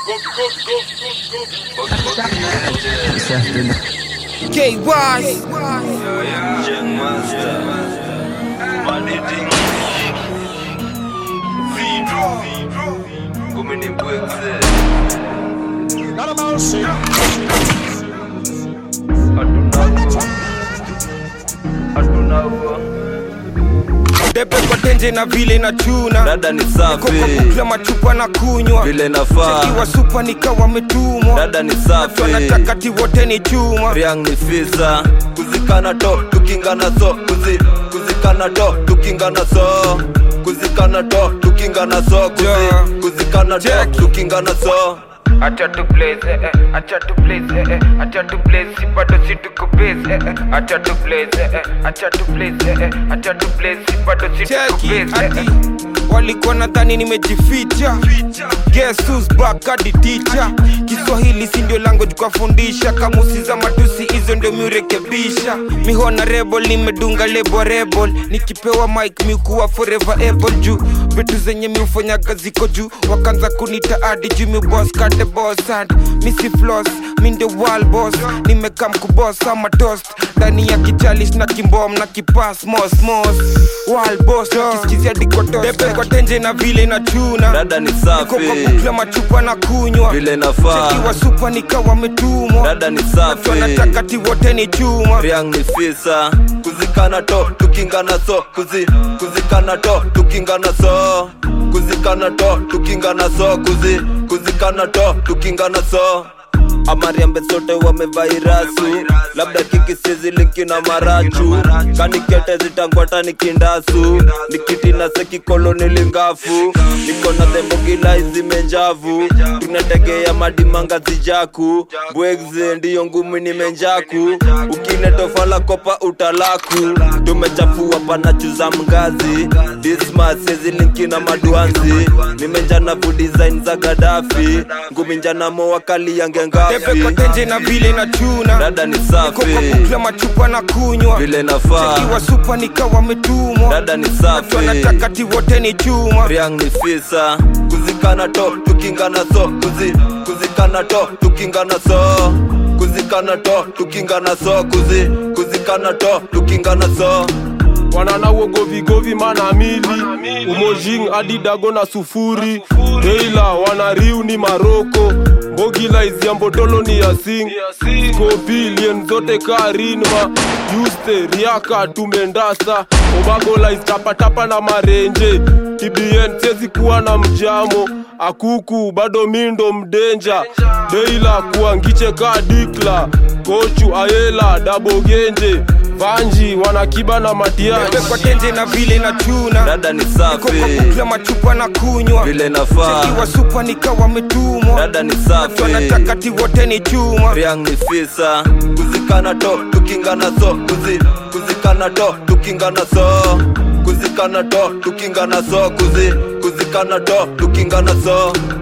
KY Debe kwa tenje na vile na chuna dada ni Koko safi kukla machupa na kunywa vile nafaa Iwa supa nikawa metumwa dada ni Watu safi wanataka ti wote ni chuma riang ni fisa kuzikana to tukingana so kuzi kuzikana to tukingana so kuzikana to tukingana so kuzi Yeah. kuzikana to Check. tukingana so Acha tu blaze, eh, eh, acha tu blaze, eh, eh, acha tu blaze, si bado si tuko base, eh, eh, acha tu blaze, eh, eh, acha tu blaze, eh, eh, acha tu blaze, si bado si tuko cheki base, eh, ati eh. walikuwa nadhani nimejificha Guess who's back hadi teacher kiswahili si ndio lango tukafundisha kamusi za matusi hizo ndio miurekebisha mihona rebel nimedunga lebo rebel nikipewa mike miukuwa forever able juu vitu zenye miufanyaga ziko juu wakanza kunita adi juu miubos kate boss and misi floss mi ndio wal boss nimekam kubos ama toast ndani ya kichalish na kimbom na kipas mos mos wal boss kisikizia dikotostepe kwa tenje na vile na chuna dada ni Niko kwa safi bukla machupa na kunywa vile nafaa Iwa supa nikawa metumwa dada ni Watu safi wanataka ti wote ni chuma riang ni fisa kuzikana to tukingana so kuzi kuzikana to tukingana so kuzikana to tukingana so kuzi kuzikana to tukingana so amariambe sote wamevairasu labda kikisizi linki na marachu kanikete zitangwata ni kindasu nikiti na sekikoloni lingafu niko na thembogila zimenjavu tunategea madimanga zijaku bwegze ndiyo ngumi nimenjaku ukiletofala kopa utalaku tumechafua panachuza mgazi dismas linki na maduanzi nimenjana vu design za gadafi ngumi njana mowakali yange Tepe kwa ngafi tenje na vile na chuna dada ni Niko kwa safi bukla machupa na kunywa vile nafaa Iwa supa nikawa metumwa dada ni Watu safi wanataka ti wote ni chuma riang ni fisa kuzikana to tukingana so kuzi kuzikana to tukingana so kuzikana to tukingana so kuzi kuzikana to tukingana so wanana wogovigovi mana mili umojing adidago na sufuri teila wanariu ni maroko mbogila iziambotolo ni yasing skopilien zote karinma yuste riaka tumendasa obagola istapatapa na marenje tbn sezi kuwa na mjamo akuku bado mindo mdenja deila kuangiche ka dikla kochu ayela dabogenje vanji wanakiba na matiaji Tepe kwa tenje na vile na chuna dada ni Niko kwa safi bukla machupa na kunywa vile nafaa Iwa supa nikawa metumwa dada ni Watu safi wanataka ti wote ni chuma riang ni fisa kuzikana to tukingana so kuzi kuzikana to tukingana so kuzikana to tukingana so kuzi kuzikana to tukingana so